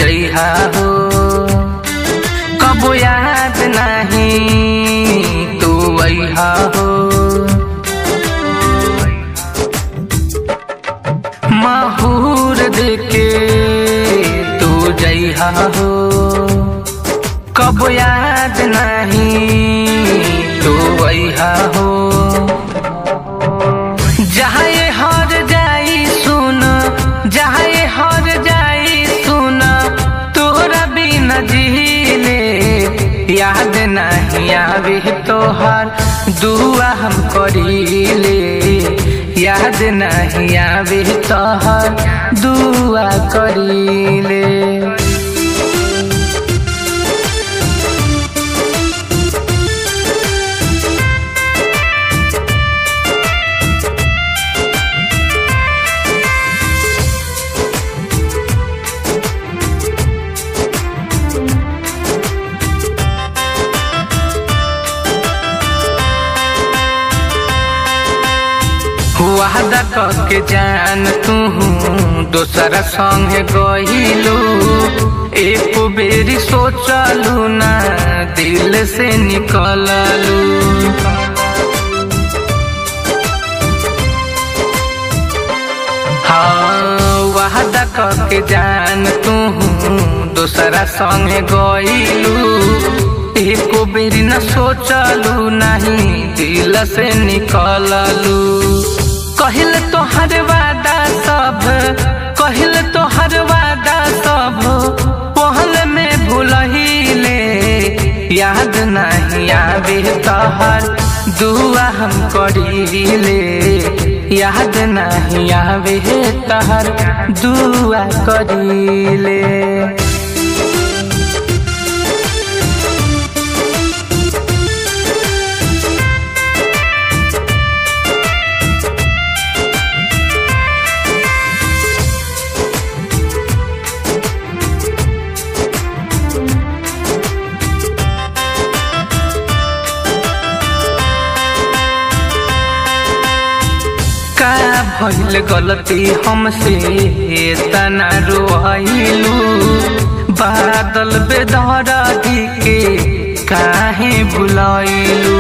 जइहा हो कबो याद नहीं तू अइहा हो माहूर देके तू जइहा हो कबो याद नहीं तू अइहा हो जहाँ ये हर जाई सुन जहाँ ये हर जाई सुन तोरा बिना जीले याद नहीं आवे तोहर दुआ हम करीले याद नहीं आवे तोहर दुआ करीले वादा करके जान तू दोसरा संग गहिलू एक बेरी सोचलू ना दिल से निकललू हाँ वादा करके जान तू दोसरा संग गइलू एको बेरी न सोचलू नहीं दिल से निकललू कहिल तोहर वादा सब कहिल तोहर वादा सब पहल में भूलहिले याद नहीं आवे तोहर दुआ हम करीले याद नहीं आवे तोहर दुआ करीले का भइल गलती हमसे तना रोइलू बादल बेदरदी के काहे भुलाइलू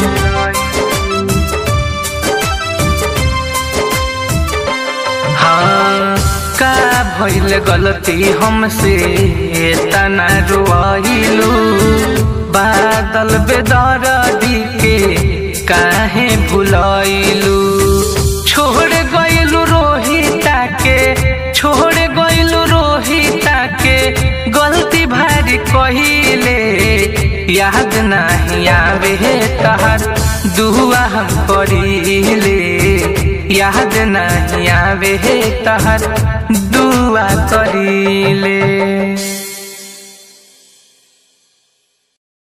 हाँ का भइल गलती हमसे तना रोइलू बादल बेदरदी के काहे भुलाइलू छोड़ गइलू रोहिता के छोड़ गइलू रोहिता के गलती भारी कहिले याद नहीं आवे तहर दुआ हम करीले याद नहीं आवे तहर दुआ करीले